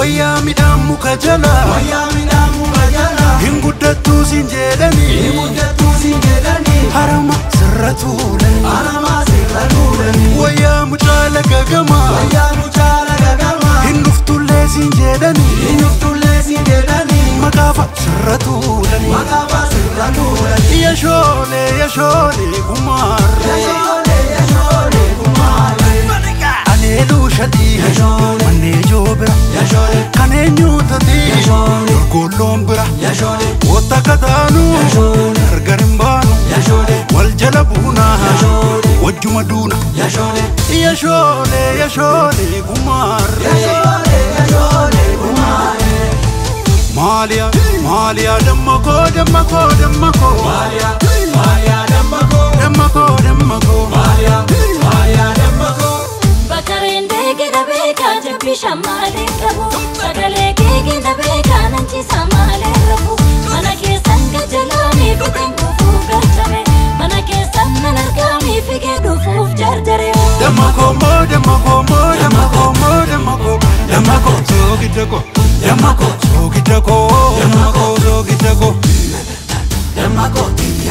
wayyaa midhaan muka jala wayyaa midhaan muka jala hin guddattuu siin jedhanii guddattuu siin jedhanii harama sirra tuulanii aramaa sirra tuulanii wayyaa mucaa laga gamaa wayyaa mucaa laga gamaa hin dhuftullee siin jedhanii hin dhuftullee siin jedhanii maqaafa sirra tuulanii maqaafaa sirra tuulanii yashoolee yashoolee gumaarree yashoolee yashoolee kumaalee aleeluu shadii Yashoolee. mannee joo bira yashoolee kan eenyuutati Yashoolee. golloon bira yashoolee wota kataanu Yashoolee. gargar hin baanu yashoolee wal jala buunaa Yashoolee. wajjuma duuna yashoolee yashoolee yashoolee gumaarree yashoolee yashoolee kumaalee maaliyaa maaliyaa damma koo damma koo damma koo maaliyaa maaliyaa dambakoo damma koo damma koo maaliyaa maaliyaa dambakoo Bakareen deegida beekaa jabbii shammaalee qabu sagalee keekida beekaa nanchiisa maalee rafu mana keessan gajalaanii fiteen kufuuf galchame mana keessan nan argaanii figee dhufuuf jarjare damma koo moo damma koo moo damma koo moo damma koo damma koo soogidda koo damma koo soogidda koo damma koo soogidda koo dambakoo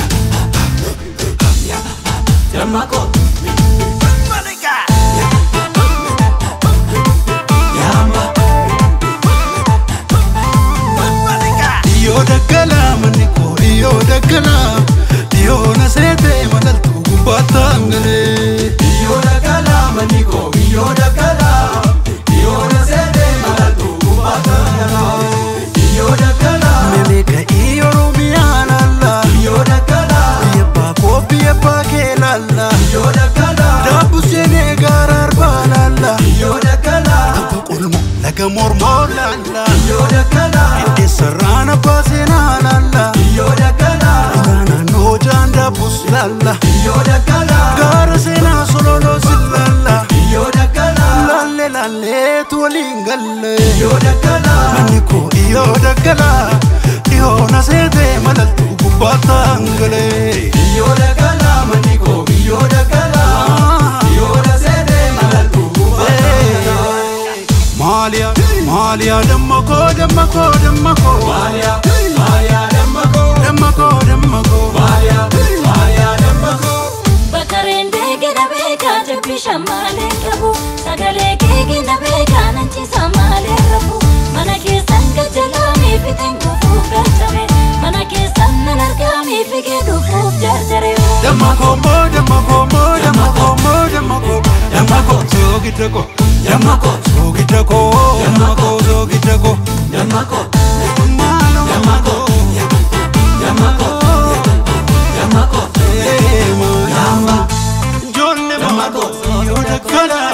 dambakoo yamba Iyoo daggalaa manni koo iyoo daggalaa iyoo na seetee malaltuu gubbaatti hangalee. Iyo dagala maniko, iyo dagala, iyo nasede malatu kubata dagala. Iyo dagala, Memeeka iyoo Oromiyaan alla iyo dagala, biyya baakoo biyya baakee laalla iyo dagala, daabbu seenee gaara arbaa laalla iyo dagala, abba qulmo laga mormoo laalla iyo dagala, eessarraan abbaa seenaa laalla iyo dagala, ulaa naannoo jaan daabbus laalla iyo dagala, gaara seenaa sololoo si laalla iyo dagala, laalle laalleetu waliin galle. iyo dagala, Manni koo iyoo daggalaa dhihoo na seetee malaltuu gubbaatti hangalee. iyo dagala maniko, iyo dagala, iyo nasede malatu kubata dagala. Maaliyaa maaliyaa damma koo damma koo damma koo Maria, Maria dambakoo. damma koo damma koo Maria, Maria dambakoo. Bakareen deegida beekaa jabbii shammaalee qabu sagalee keekida beekaa nanchiisa maalee rafu mana keessan gajalaanii fiteen kufuuf galchame mana keessan nan argaanii figee dhufuuf jarjare damma koo moo damma koo moo damma koo moo damma koo damma koo soogidda koo damma koo soogidda koo damma koo soogidda koo Dambakoo, maaloo damma koo dambakoo, dambakoo. ee maaliyaa ijoollee Damma koo. iyoo daggalaa